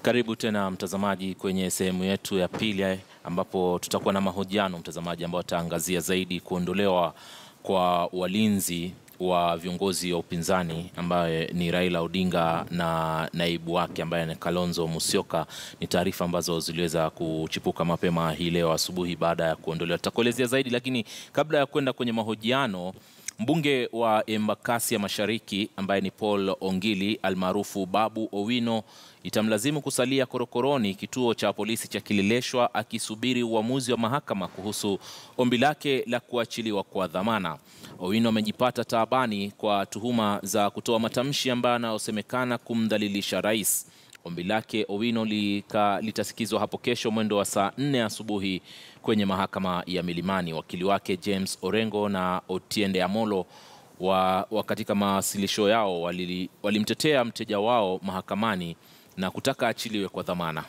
Karibu tena mtazamaji kwenye sehemu yetu ya pili ambapo tutakuwa na mahojiano mtazamaji, ambao ataangazia zaidi kuondolewa kwa walinzi wa viongozi wa upinzani ambaye ni Raila Odinga na naibu wake ambaye ni Kalonzo Musyoka. Ni taarifa ambazo ziliweza kuchipuka mapema hii leo asubuhi baada ya kuondolewa. Tutakuelezea zaidi, lakini kabla ya kwenda kwenye mahojiano Mbunge wa Embakasi ya Mashariki ambaye ni Paul Ongili almaarufu Babu Owino itamlazimu kusalia korokoroni kituo cha polisi cha Kileleshwa akisubiri uamuzi wa mahakama kuhusu ombi lake la kuachiliwa kwa dhamana. Owino amejipata taabani kwa tuhuma za kutoa matamshi ambayo yanayosemekana kumdhalilisha rais. Ombi lake Owino litasikizwa hapo kesho mwendo wa saa nne asubuhi kwenye mahakama ya Milimani. Wakili wake James Orengo na Otiende Amolo wa, wa katika mawasilisho yao walimtetea wali mteja wao mahakamani na kutaka achiliwe kwa dhamana.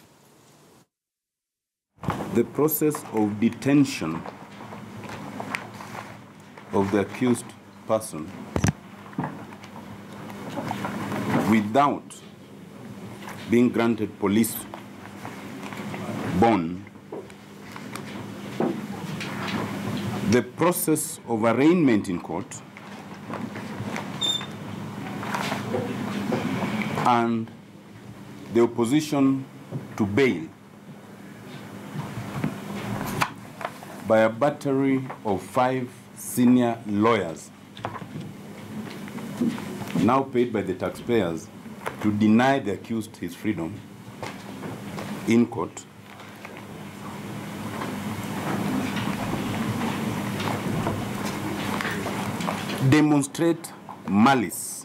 The process of detention of the accused person without being granted police bond, the process of arraignment in court, and the opposition to bail by a battery of five senior lawyers, now paid by the taxpayers, to deny the accused his freedom in court. Demonstrate malice.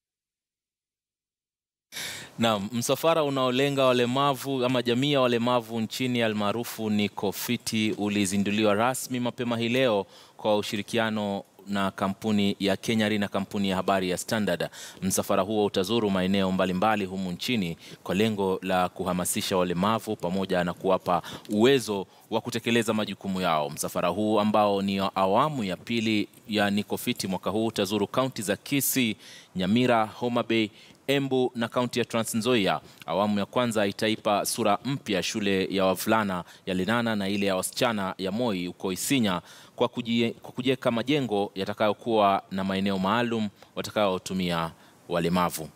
Na msafara unaolenga walemavu ama jamii ya walemavu nchini almaarufu Niko Fiti ulizinduliwa rasmi mapema hii leo kwa ushirikiano na kampuni ya Kenyari na kampuni ya habari ya Standard. Msafara huo utazuru maeneo mbalimbali humu nchini kwa lengo la kuhamasisha walemavu pamoja na kuwapa uwezo wa kutekeleza majukumu yao. Msafara huu ambao ni awamu ya pili ya Niko Fiti mwaka huu utazuru kaunti za Kisii, Nyamira, Homa Bay, Embu na kaunti ya Trans Nzoia. Awamu ya kwanza itaipa sura mpya shule ya wavulana ya Lenana na ile ya wasichana ya Moi huko Isinya kwa kujiweka majengo yatakayokuwa na maeneo maalum watakayotumia walemavu.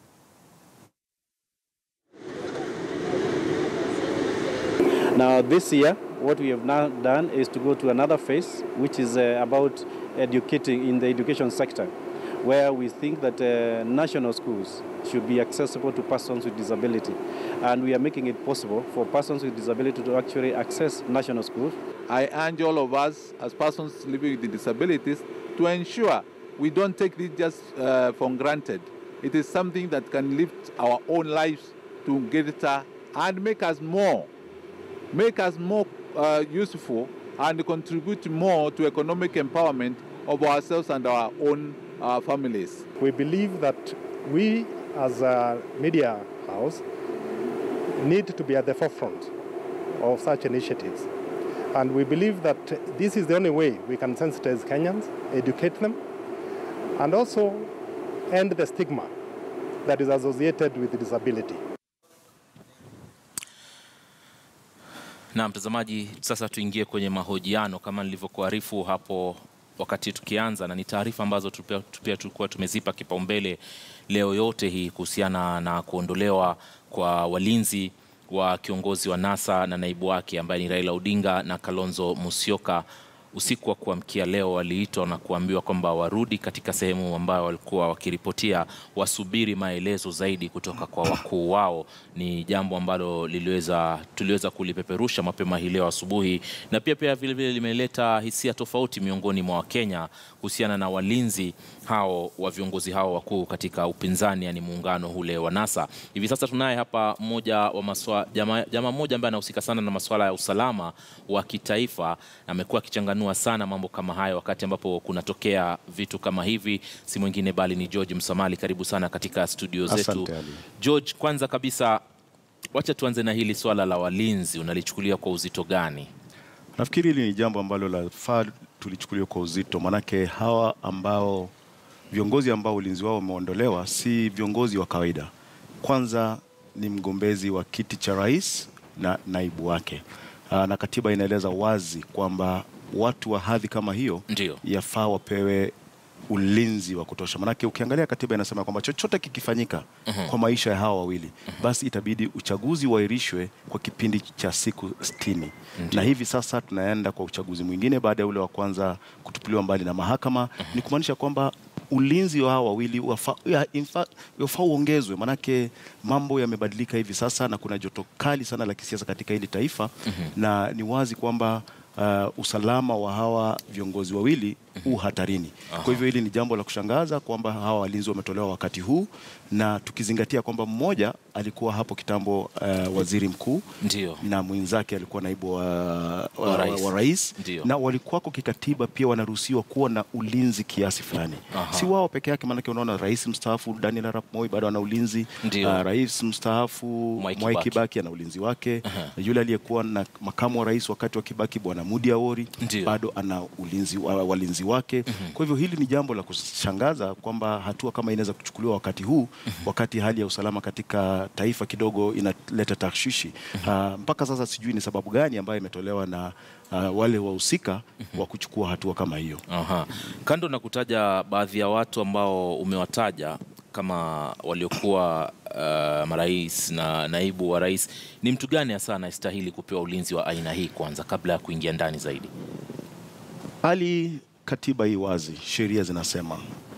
Now this year what we have now done is to go to another phase which is uh, about educating in the education sector where we think that uh, national schools should be accessible to persons with disability. And we are making it possible for persons with disability to actually access national schools. I urge all of us as persons living with disabilities to ensure we don't take this just uh, for granted. It is something that can lift our own lives to greater and make us more, make us more uh, useful and contribute more to economic empowerment of ourselves and our own uh, families. We believe that we as a media house need to be at the forefront of such initiatives. And we believe that this is the only way we can sensitize Kenyans, educate them, and also end the stigma that is associated with disability. Na mtazamaji, sasa tuingie kwenye mahojiano kama nilivyokuarifu hapo wakati tukianza, na ni taarifa ambazo pia tulikuwa tumezipa kipaumbele leo yote hii kuhusiana na kuondolewa kwa walinzi wa kiongozi wa NASA na naibu wake ambaye ni Raila Odinga na Kalonzo Musyoka. Usiku wa kuamkia leo waliitwa na kuambiwa kwamba warudi katika sehemu ambayo walikuwa wakiripotia, wasubiri maelezo zaidi kutoka kwa wakuu wao. Ni jambo ambalo liliweza tuliweza kulipeperusha mapema hii leo asubuhi, na pia pia vile vile limeleta hisia tofauti miongoni mwa Wakenya kuhusiana na walinzi hao wa viongozi hao wakuu katika upinzani, yani muungano ule wa NASA. Hivi sasa tunaye hapa mmoja wa maswa, jamaa jama mmoja ambaye anahusika sana na masuala ya usalama wa kitaifa, amekuwa akichanganua sana mambo kama hayo wakati ambapo kunatokea vitu kama hivi. Si mwingine bali ni George Msamali. Karibu sana katika studio zetu Asante, Ali. George. Kwanza kabisa, wacha tuanze na hili swala la walinzi, unalichukulia kwa uzito gani? Nafikiri hili ni jambo ambalo lafaa tulichukuliwa kwa uzito, manake hawa ambao viongozi ambao ulinzi wao umeondolewa si viongozi wa kawaida. Kwanza ni mgombezi wa kiti cha rais na naibu wake. Aa, na katiba inaeleza wazi kwamba watu wa hadhi kama hiyo Ndio. yafaa wapewe ulinzi wa kutosha. Manake ukiangalia katiba inasema kwamba chochote kikifanyika kwa maisha ya hawa wawili, basi itabidi uchaguzi uahirishwe kwa kipindi cha siku sitini. Na hivi sasa tunaenda kwa uchaguzi mwingine baada ya ule wa kwanza kutupiliwa mbali na mahakama. Ni kumaanisha kwamba ulinzi wa hawa wawili wafa- ya- in fact, wafaa uongezwe, manake mambo yamebadilika hivi sasa na kuna joto kali sana la kisiasa katika hili taifa na ni wazi kwamba uh, usalama wa hawa viongozi wawili u hatarini. Kwa hivyo hili ni jambo la kushangaza kwamba hawa walinzi wametolewa wakati huu, na tukizingatia kwamba mmoja alikuwa hapo kitambo uh, waziri mkuu Ndio. na mwenzake alikuwa naibu wa, wa, Wa wa, rais. wa rais Ndio. na walikuwako kikatiba pia wanaruhusiwa kuwa na ulinzi kiasi fulani, Aha. si wao peke yake, maanake unaona rais mstaafu Daniel Arap Moi bado ana ulinzi Ndio. uh, rais mstaafu Mwai Mwai Kibaki. Kibaki ana ulinzi wake yule aliyekuwa na makamu wa rais wakati wa Kibaki bwana Mudi Awori Ndio. bado ana ulinzi wa, walinzi wake kwa hivyo hili ni jambo la kushangaza kwamba hatua kama inaweza kuchukuliwa wakati huu wakati hali ya usalama katika taifa kidogo inaleta tashwishi Ah, mpaka sasa sijui ni sababu gani ambayo imetolewa na ah, wale wahusika wa kuchukua hatua kama hiyo Aha. Kando na kutaja baadhi ya watu ambao umewataja kama waliokuwa uh, marais na naibu wa rais, ni mtu gani hasa anayestahili kupewa ulinzi wa aina hii kwanza, kabla ya kuingia ndani zaidi? hali katiba hii wazi, sheria zinasema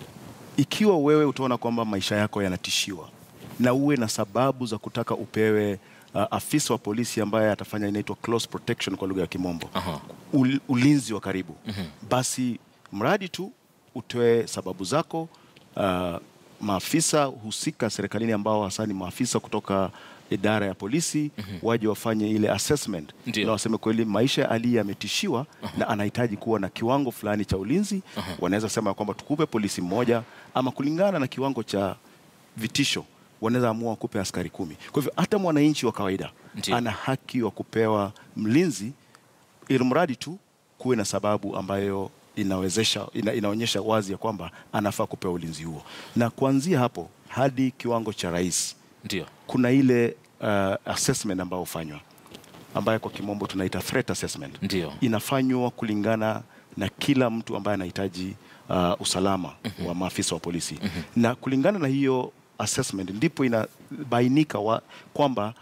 ikiwa wewe utaona kwamba maisha yako yanatishiwa na uwe na sababu za kutaka upewe uh, afisa wa polisi ambaye atafanya inaitwa close protection kwa lugha ya Kimombo, Aha. ul, ulinzi wa karibu basi mradi tu utoe sababu zako. Uh, maafisa husika serikalini ambao hasa ni maafisa kutoka idara ya polisi waje wafanye ile assessment Ndio. na waseme kweli maisha ya Ali yametishiwa na anahitaji kuwa na kiwango fulani cha ulinzi. Wanaweza sema kwamba tukupe polisi mmoja, ama kulingana na kiwango cha vitisho wanaweza amua wakupe askari kumi. Kwa hivyo hata mwananchi wa kawaida Ndio. ana haki wa kupewa mlinzi, ili mradi tu kuwe na sababu ambayo inawezesha ina, inaonyesha wazi ya kwamba anafaa kupewa ulinzi huo, na kuanzia hapo hadi kiwango cha rais Ndio. kuna ile uh, assessment ambayo hufanywa ambayo kwa kimombo tunaita threat assessment. Ndio. Inafanywa kulingana na kila mtu ambaye anahitaji uh, usalama wa maafisa wa polisi na kulingana na hiyo assessment ndipo inabainika wa- kwamba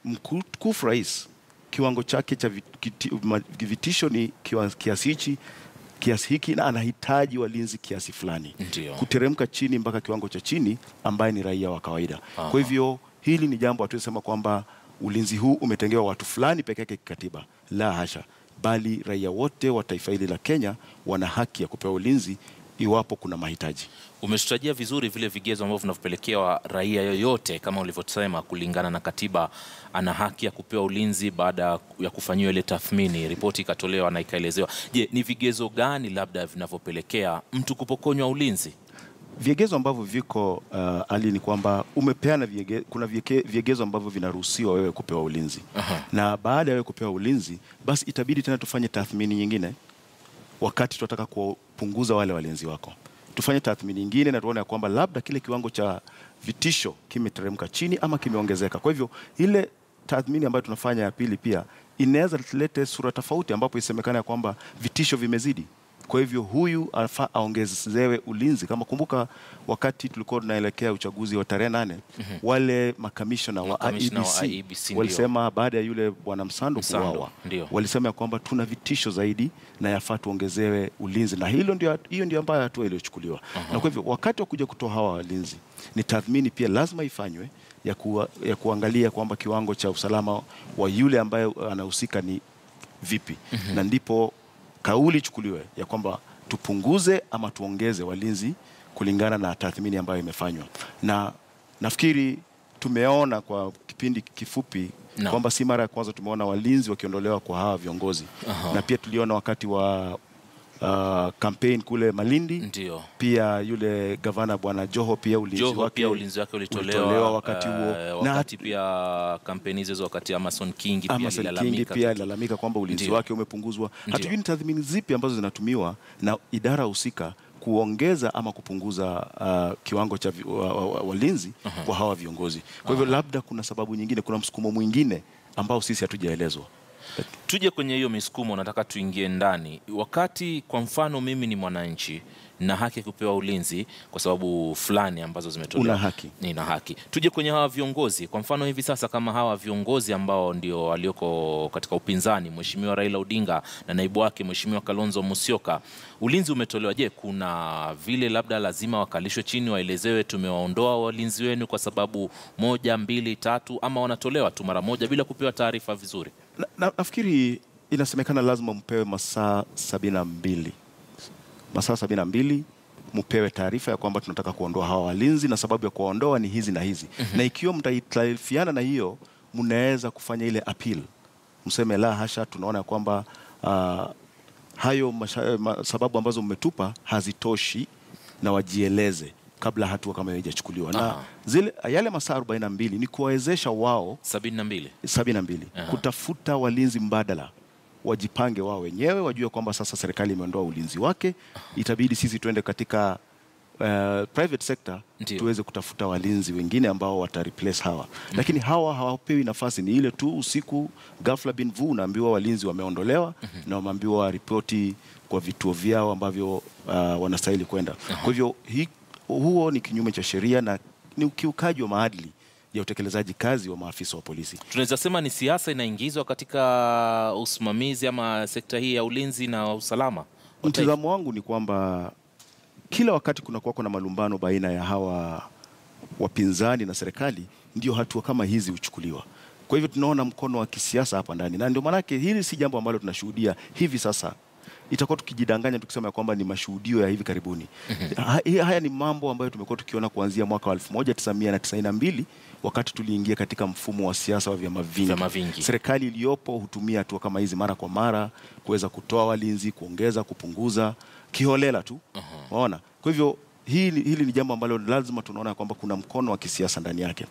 mkufu rais kiwango chake cha vit- kiti- ma- vitisho ni kiwa- kiasi hichi kiasi hiki na anahitaji walinzi kiasi fulani Ndio. kuteremka chini mpaka kiwango cha chini ambaye ni raia wa kawaida. Aha. Kwa hivyo hili ni jambo hatuwezi sema kwamba ulinzi huu umetengewa watu fulani peke yake kikatiba, la hasha, bali raia wote wa taifa hili la Kenya wana haki ya kupewa ulinzi iwapo kuna mahitaji. Umetutajia vizuri vile vigezo ambavyo vinavyopelekewa raia yoyote, kama ulivyosema, kulingana na katiba, ana haki ya kupewa ulinzi baada ya kufanyiwa ile tathmini, ripoti ikatolewa na ikaelezewa. Je, ni vigezo gani labda vinavyopelekea mtu kupokonywa ulinzi? Vigezo ambavyo viko uh, ali ni kwamba umepeana viege, kuna viege, vigezo ambavyo vinaruhusiwa wewe kupewa ulinzi Aha. na baada ya wewe kupewa ulinzi, basi itabidi tena tufanye tathmini nyingine wakati tunataka kupunguza wale walinzi wako, tufanye tathmini nyingine na tuone ya kwamba labda kile kiwango cha vitisho kimeteremka chini ama kimeongezeka. Kwa hivyo ile tathmini ambayo tunafanya ya pili pia inaweza tulete sura tofauti, ambapo isemekana ya kwamba vitisho vimezidi. Kwa hivyo huyu anafaa aongezewe ulinzi. Kama kumbuka, wakati tulikuwa tunaelekea uchaguzi wa tarehe nane, wale makamishona wa Makamishna wa IEBC IEBC ndio. walisema baada ya yule bwana Msando Msando, kuuawa ndio. walisema ya kwamba tuna vitisho zaidi na yafaa tuongezewe ulinzi, na hilo ndio, hiyo ndio ambayo hatua iliyochukuliwa. Na kwa hivyo wakati wa kuja kutoa hawa walinzi, ni tathmini pia lazima ifanywe ya, kuwa, ya kuangalia kwamba kiwango cha usalama wa yule ambaye anahusika ni vipi, na ndipo kauli ichukuliwe ya kwamba tupunguze ama tuongeze walinzi kulingana na tathmini ambayo imefanywa, na nafikiri tumeona kwa kipindi kifupi Naam. kwamba si mara ya kwanza tumeona walinzi wakiondolewa kwa hawa viongozi Aha. na pia tuliona wakati wa uh, campaign kule Malindi Ndio. pia yule gavana bwana Joho pia ulinzi Joho wake pia ulinzi wake ulitolewa, ulitolewa wakati huo eh, na wakati pia kampeni hizo wakati Amason Kingi pia Amason Kingi alilalamika pia alilalamika kwamba ulinzi Ndio. wake umepunguzwa. Ndio. Hatujui ni tathmini zipi ambazo zinatumiwa na idara husika kuongeza ama kupunguza uh, kiwango cha vi- wa- wa- wa- walinzi kwa hawa viongozi. Kwa hivyo labda kuna sababu nyingine, kuna msukumo mwingine ambao sisi hatujaelezwa. Tuje kwenye hiyo misukumo, nataka tuingie ndani. Wakati kwa mfano mimi ni mwananchi na haki ya kupewa ulinzi kwa sababu fulani ambazo zimetolewa, Una haki. nina haki. Tuje kwenye hawa viongozi, kwa mfano hivi sasa, kama hawa viongozi ambao ndio walioko katika upinzani, Mheshimiwa Raila Odinga na naibu wake Mheshimiwa Kalonzo Musyoka, ulinzi umetolewa. Je, kuna vile labda lazima wakalishwe chini, waelezewe tumewaondoa walinzi wenu kwa sababu moja, mbili, tatu, ama wanatolewa tu mara moja bila kupewa taarifa vizuri? Na, na, nafikiri inasemekana lazima mpewe masaa sabini na mbili masaa sabini na mbili mpewe taarifa ya kwamba tunataka kuondoa hawa walinzi na sababu ya kuwaondoa ni hizi na hizi na ikiwa mtaitarifiana na hiyo mnaweza kufanya ile appeal mseme la hasha tunaona ya kwamba ah, hayo masha, ma, sababu ambazo mmetupa hazitoshi na wajieleze kabla hatua kama hiyo haijachukuliwa na Aha. zile yale masaa 42 ni kuwawezesha wao sabini na mbili. sabini na mbili Aha. kutafuta walinzi mbadala wajipange wao wenyewe wajue kwamba sasa serikali imeondoa ulinzi wake itabidi sisi tuende katika uh, private sector Ndio. tuweze kutafuta walinzi wengine ambao wata replace hawa lakini hawa hawapewi nafasi ni ile tu usiku ghafla bin vu unaambiwa walinzi wameondolewa na wameambiwa ripoti kwa vituo vyao ambavyo uh, wanastahili kwenda kwa hivyo hi, huo ni kinyume cha sheria na ni ukiukaji wa maadili ya utekelezaji kazi wa maafisa wa polisi Tunaweza sema ni siasa inaingizwa katika usimamizi ama sekta hii ya ulinzi na usalama. wa taifa. Mtizamo wangu ni kwamba kila wakati kunakuwa kuna malumbano baina ya hawa wapinzani na serikali, ndio hatua kama hizi huchukuliwa. Kwa hivyo tunaona mkono wa kisiasa hapa ndani, na ndio maanake hili si jambo ambalo tunashuhudia hivi sasa. Itakuwa tukijidanganya tukisema ya kwamba ni mashuhudio ya hivi karibuni. Ha- hi- Haya ni mambo ambayo tumekuwa tukiona kuanzia mwaka wa 1992 wakati tuliingia katika mfumo wa siasa wa vyama vingi. Vyama vingi. Serikali iliyopo hutumia hatua kama hizi mara kwa mara kuweza kutoa walinzi, kuongeza, kupunguza kiholela tu. Waona? Kwa hivyo hili, hili ni jambo ambalo lazima tunaona kwamba kuna mkono wa kisiasa ndani yake,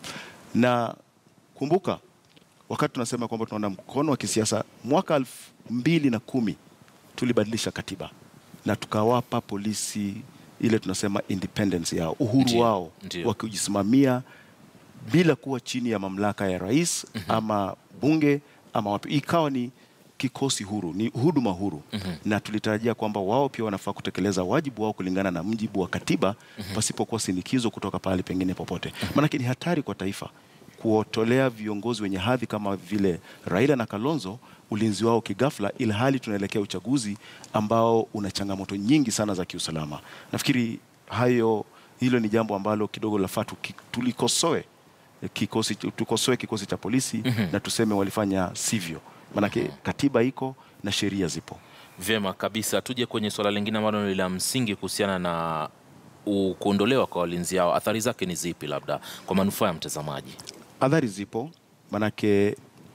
na kumbuka wakati tunasema kwamba tunaona mkono wa kisiasa, mwaka elfu mbili na kumi tulibadilisha katiba na tukawapa polisi ile tunasema independence yao, uhuru Ndio, wao ndio. wa kujisimamia bila kuwa chini ya mamlaka ya rais ama bunge ama wapi, ikawa ni kikosi huru, ni huduma huru na tulitarajia kwamba wao pia wanafaa kutekeleza wajibu wao kulingana na mjibu wa katiba pasipokuwa sinikizo kutoka pahali pengine popote. Maanake ni hatari kwa taifa kuwatolea viongozi wenye hadhi kama vile Raila na Kalonzo ulinzi wao kigafla, ili hali tunaelekea uchaguzi ambao una changamoto nyingi sana za kiusalama. Nafikiri hayo hilo ni jambo ambalo kidogo lafaa tuki- tulikosoe kikosi, tukosoe kikosi cha polisi na tuseme walifanya sivyo, maanake katiba iko na sheria zipo. Vyema kabisa. Tuje kwenye suala lingine ambalo ni la msingi kuhusiana na u- kuondolewa kwa walinzi hao. Athari zake ni zipi, labda kwa manufaa ya mtazamaji? Adhari zipo, manake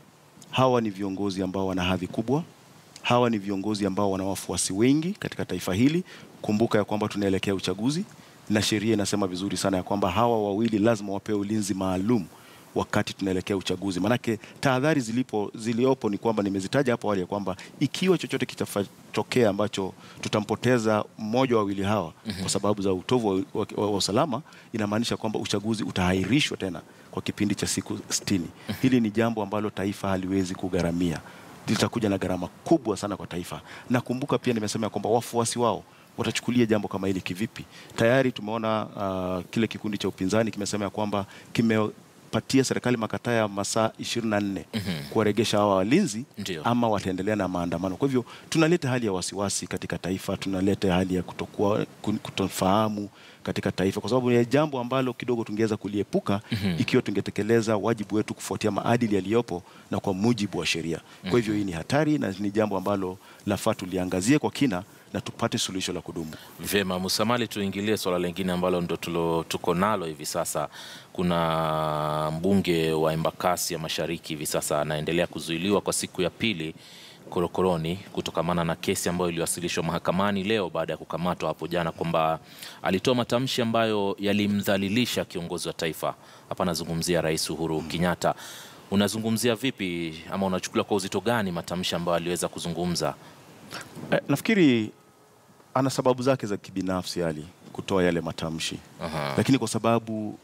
hawa ni viongozi ambao wana hadhi kubwa. Hawa ni viongozi ambao wana wafuasi wengi katika taifa hili. Kumbuka ya kwamba tunaelekea uchaguzi na sheria inasema vizuri sana ya kwamba hawa wawili lazima wapewe ulinzi maalum wakati tunaelekea uchaguzi. Manake tahadhari zilipo ziliopo ni kwamba nimezitaja hapo awali ya kwamba ikiwa chochote kitatokea ambacho tutampoteza mmoja wa wawili hawa kwa sababu za utovu wa, wa, wa, wa usalama, inamaanisha kwamba uchaguzi utahairishwa tena kwa kipindi cha siku 60. Hili ni jambo ambalo taifa haliwezi kugharamia, litakuja na gharama kubwa sana kwa taifa. Na kumbuka pia nimesema ya kwamba wafuasi wao watachukulia jambo kama hili kivipi? Tayari tumeona uh, kile kikundi cha upinzani kimesema ya kwamba kimepatia serikali makataa ya masaa 24 kuwaregesha hawa walinzi Ndio. ama wataendelea na maandamano. Kwa hivyo tunaleta hali ya wasiwasi katika taifa, tunaleta hali ya kutokuwa kutofahamu katika taifa, kwa sababu ni jambo ambalo kidogo tungeweza kuliepuka ikiwa tungetekeleza wajibu wetu kufuatia maadili yaliyopo na kwa mujibu wa sheria. Kwa hivyo hii ni hatari na ni jambo ambalo lafaa tuliangazie kwa kina na tupate suluhisho la kudumu. Vyema, Musamali, tuingilie swala lingine ambalo ndo tulo, tuko nalo hivi sasa. Kuna mbunge wa Embakasi ya Mashariki hivi sasa anaendelea kuzuiliwa kwa siku ya pili korokoroni kutokamana na kesi ambayo iliwasilishwa mahakamani leo baada ya kukamatwa hapo jana kwamba alitoa matamshi ambayo yalimdhalilisha kiongozi wa taifa. Hapa anazungumzia Rais Uhuru Kenyatta. Unazungumzia vipi ama unachukulia kwa uzito gani matamshi ambayo aliweza kuzungumza? Eh, nafikiri ana sababu zake za kibinafsi ali kutoa yale matamshi Aha. lakini kwa sababu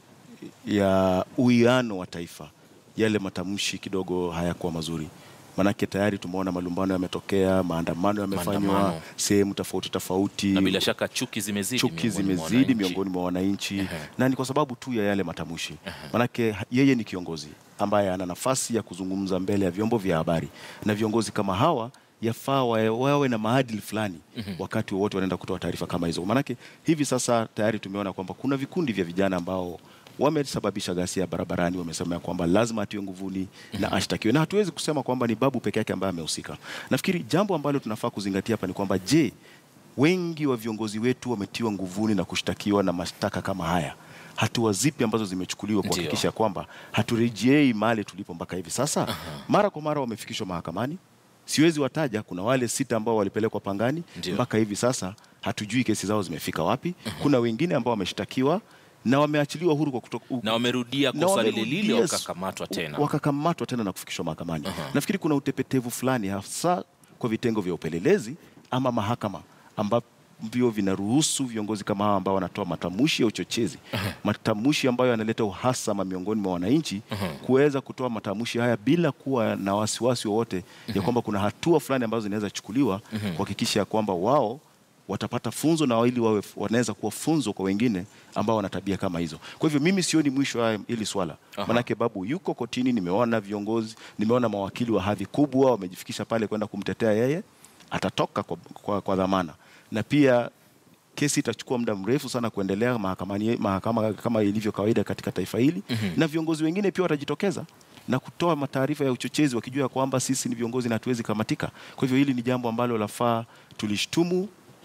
ya uwiano wa taifa yale matamshi kidogo hayakuwa mazuri manake tayari tumeona malumbano yametokea maandamano yamefanywa Maandamano. sehemu tofauti tofauti na bila shaka chuki zimezidi chuki miongoni mwa zimezidi wananchi. miongoni mwa wananchi Ehe. na ni kwa sababu tu ya yale matamshi manake ha- yeye ni kiongozi ambaye ana nafasi ya kuzungumza mbele ya vyombo vya habari na viongozi kama hawa yafaa wawe, wawe na maadili fulani wakati wowote wanaenda kutoa taarifa kama hizo manake hivi sasa tayari tumeona kwamba kuna vikundi vya vijana ambao wamesababisha ghasia barabarani wamesema ya kwamba lazima atiwe nguvuni na ashtakiwe na hatuwezi kusema kwamba ni babu peke yake ambaye amehusika nafikiri jambo ambalo tunafaa kuzingatia hapa ni kwamba je wengi wa viongozi wetu wametiwa nguvuni na kushtakiwa na mashtaka kama haya hatua zipi ambazo zimechukuliwa Ndio. kuhakikisha kwamba haturejei mahali tulipo mpaka hivi sasa mara kwa mara wamefikishwa mahakamani siwezi wataja kuna wale sita ambao walipelekwa pangani Ndio. mpaka hivi sasa hatujui kesi zao zimefika wapi kuna wengine ambao wameshtakiwa na wameachiliwa huru kwa kuto, na wamerudia na kosa lile wamerudia lile s- wakakamatwa tena wakakamatwa tena na kufikishwa mahakamani. Nafikiri kuna utepetevu fulani hasa kwa vitengo vya upelelezi ama mahakama ambavyo vinaruhusu viongozi kama hawa ambao wanatoa matamshi ya uchochezi, matamshi ambayo yanaleta uhasama miongoni mwa wananchi, kuweza kutoa matamshi haya bila kuwa na wasiwasi wowote ya kwamba kuna hatua fulani ambazo zinaweza chukuliwa kuhakikisha ya kwamba wao watapata funzo na ili wawe wanaweza kuwa funzo kwa wengine ambao wana tabia kama hizo. Kwa hivyo mimi sioni mwisho wa hili swala. Aha. Manake babu yuko kotini, nimeona viongozi, nimeona mawakili wa hadhi kubwa wamejifikisha pale kwenda kumtetea yeye, atatoka kwa, kwa, kwa dhamana na pia kesi itachukua muda mrefu sana kuendelea mahakamani, mahakama kama ilivyo kawaida katika taifa hili na viongozi wengine pia watajitokeza na kutoa mataarifa ya uchochezi wakijua kwamba sisi ni viongozi na hatuwezi kamatika. Kwa hivyo hili ni jambo ambalo lafaa tulishtumu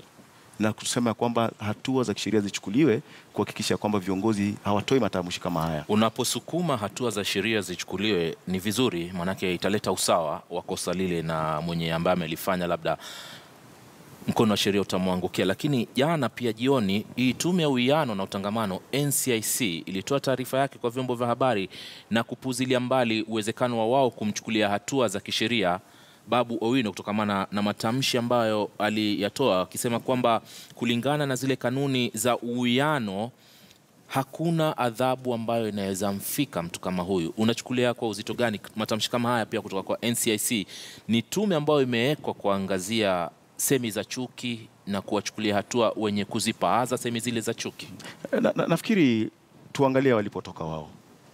na kusema kwamba hatua za kisheria zichukuliwe kuhakikisha kwamba viongozi hawatoi matamshi kama haya. Unaposukuma hatua za sheria zichukuliwe ni vizuri, maanake italeta usawa wa kosa lile, na mwenye ambaye amelifanya labda mkono wa sheria utamwangukia. Lakini jana pia jioni, hii tume ya uwiano na utangamano NCIC ilitoa taarifa yake kwa vyombo vya habari na kupuzilia mbali uwezekano wa wao kumchukulia hatua za kisheria Babu Owino kutokamana na matamshi ambayo aliyatoa akisema kwamba kulingana na zile kanuni za uwiano hakuna adhabu ambayo inaweza mfika mtu kama huyu. Unachukulia kwa uzito gani matamshi kama haya pia kutoka kwa NCIC? Ni tume ambayo imewekwa kuangazia semi za chuki na kuwachukulia hatua wenye kuzipaaza semi zile za chuki. Na, na, nafikiri tuangalie walipotoka wao,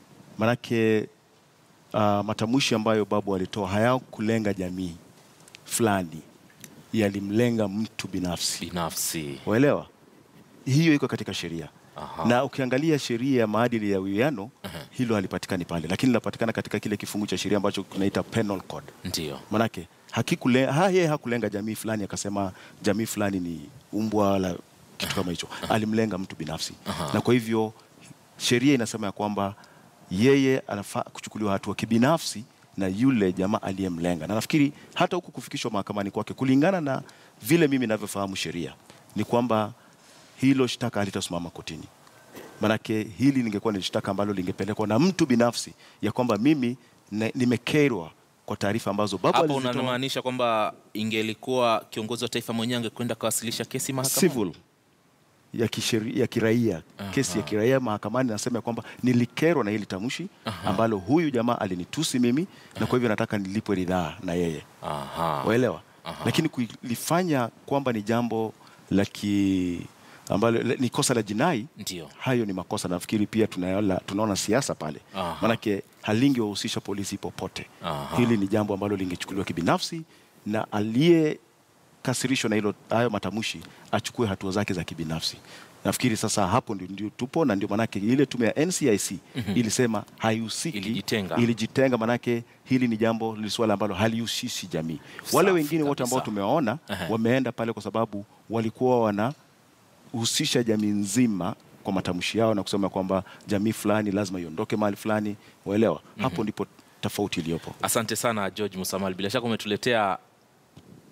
manake uh, matamshi ambayo babu alitoa hayakulenga jamii fulani, yalimlenga mtu binafsi. Binafsi Waelewa, hiyo iko katika sheria Aha. na ukiangalia sheria ya maadili ya uwiano hilo halipatikani pale, lakini linapatikana katika kile kifungu cha sheria ambacho kinaita penal code. ndio Manake hakikule, ha, yeye hakulenga jamii fulani akasema jamii fulani ni umbwa wala kitu kama hicho, alimlenga mtu binafsi Aha. na kwa hivyo sheria inasema ya kwamba yeye anafaa kuchukuliwa hatua kibinafsi na yule jamaa aliyemlenga, na nafikiri hata huku kufikishwa mahakamani kwake, kulingana na vile mimi ninavyofahamu sheria, ni kwamba hilo shtaka halitasimama kotini. Manake hili lingekuwa ni shtaka ambalo lingepelekwa na mtu binafsi, ya kwamba mimi ne- nimekerwa kwa taarifa ambazo baba hapo alizitoa. unamaanisha kwamba ingelikuwa kiongozi wa taifa mwenyewe angekwenda kawasilisha kesi mahakamani. civil ya, kisheri, ya kiraia kesi ya kiraia mahakamani nasema ya kwamba nilikerwa na hili tamshi ambalo huyu jamaa alinitusi mimi na kwa hivyo nataka nilipwe ridhaa na yeye Aha. waelewa Aha. lakini kulifanya kwamba ni jambo la ki ambalo la- ni kosa la jinai Ndio. hayo ni makosa nafikiri pia tunaona, tunaona siasa pale Aha. manake halingewahusisha polisi popote Aha. hili ni jambo ambalo lingechukuliwa kibinafsi na aliyekasirishwa na hilo hayo matamshi achukue hatua zake za kibinafsi nafikiri sasa hapo ndio, ndio tupo na ndio manake ile tume ya NCIC ilisema haihusiki Ilijitenga. ilijitenga manake hili ni jambo ni swala ambalo halihusishi jamii wale Safi wengine wote ambao kabisa. tumewaona Aha. wameenda pale kwa sababu walikuwa wanahusisha jamii nzima kwa matamshi yao na kusema kwamba jamii fulani lazima iondoke mahali fulani waelewa hapo ndipo tofauti iliyopo Asante sana George Musamal, bila shaka umetuletea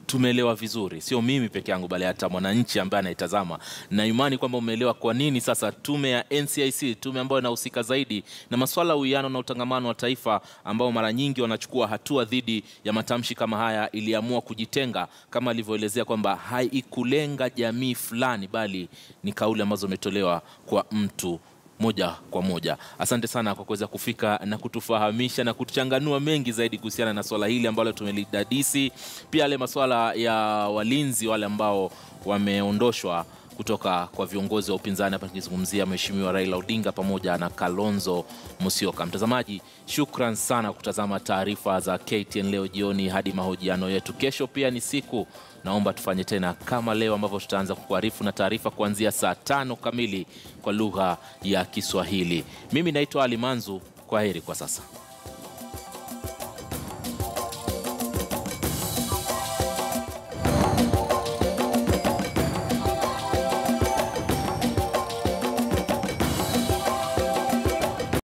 tumeelewa vizuri, sio mimi peke yangu, bali hata mwananchi ambaye anaitazama, na imani kwamba umeelewa kwa nini sasa tume ya NCIC, tume ambayo inahusika zaidi na masuala ya uwiano na utangamano wa taifa, ambao mara nyingi wanachukua hatua dhidi ya matamshi kama haya, iliamua kujitenga, kama alivyoelezea kwamba haikulenga jamii fulani, bali ni kauli ambazo imetolewa kwa mtu moja kwa moja. Asante sana kwa kuweza kufika na kutufahamisha na kutuchanganua mengi zaidi kuhusiana na swala hili ambalo tumelidadisi, pia yale masuala ya walinzi wale ambao wameondoshwa kutoka kwa viongozi wa upinzani hapa nikizungumzia Mheshimiwa Raila Odinga pamoja na Kalonzo Musyoka. Mtazamaji, shukran sana kutazama taarifa za KTN leo jioni hadi mahojiano yetu. Kesho pia ni siku, naomba tufanye tena kama leo ambavyo tutaanza kukuarifu na taarifa kuanzia saa tano kamili kwa lugha ya Kiswahili. Mimi naitwa Ali Manzu, kwa heri kwa sasa.